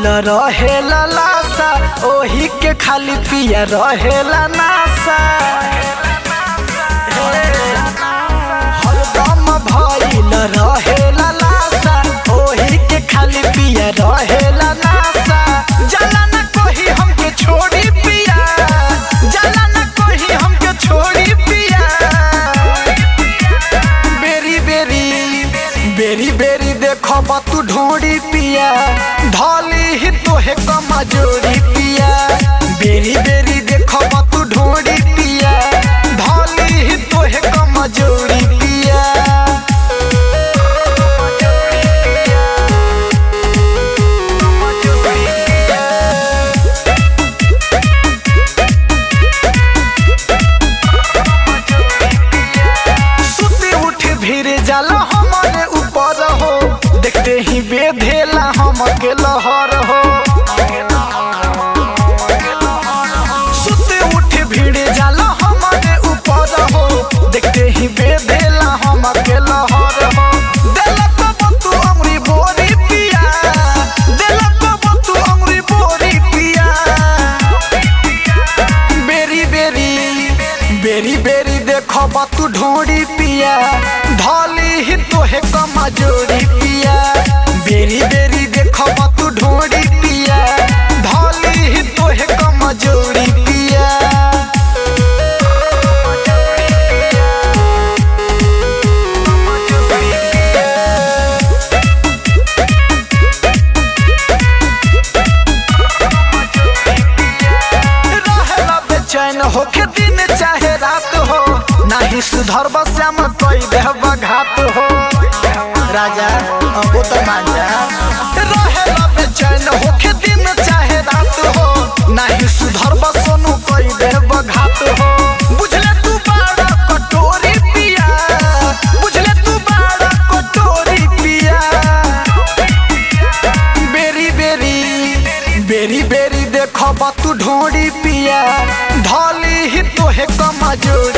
भइल रहेला लासा ओही के खाली पिया रहेला नासा हरदम भइल रहेला लासा ओही के खाली पिया रहेला नासा जला न कोही हमके छोड़ी पिया जला न कोही हमके छोड़ी पिया बेरी बेरी बेरी बेरी देखो तू ढोड़ी पिया धौली ही तोहे कमजोरी पिया बेरी बेरी देखो तू ढोड़ी पिया धौली ही तोहे कमजोरी पिया सुती उठ भीर जाला हमारे ऊपर हो देखते ही बेधेला हमके लहर हो सुती उठ भीड़ जाला हमारे ऊपर हो देखते ही बेधेला हमके लहर हो देलक बतू अमरी बोरी पिया देलक बतू अमरी बोरी पिया बेरी बेरी बेरी बेरी देखो तू ढोड़ी पिया धौली ही तोहे कमजोरी पिया बेरी बेरी देखो तू ढोड़ी पिया धौली ही तोहे कमजोरी पिया रहेला बेचैन होके दिन चाहे रात हो नाही सुधर श्याम कोई देहब घात हो राजा अब तो मान जा रहेला बेचैन होके दिन चाहे रात हो नाही सुधर सोनू कोई देहब घात हो बुझले तू बाड़ा कटोरी पिया बुझले तू बाड़ा कटोरी पिया बेरी बेरी बेरी बेरी देखो तू ढोड़ी पिया धौली ही तोहे कमजोरी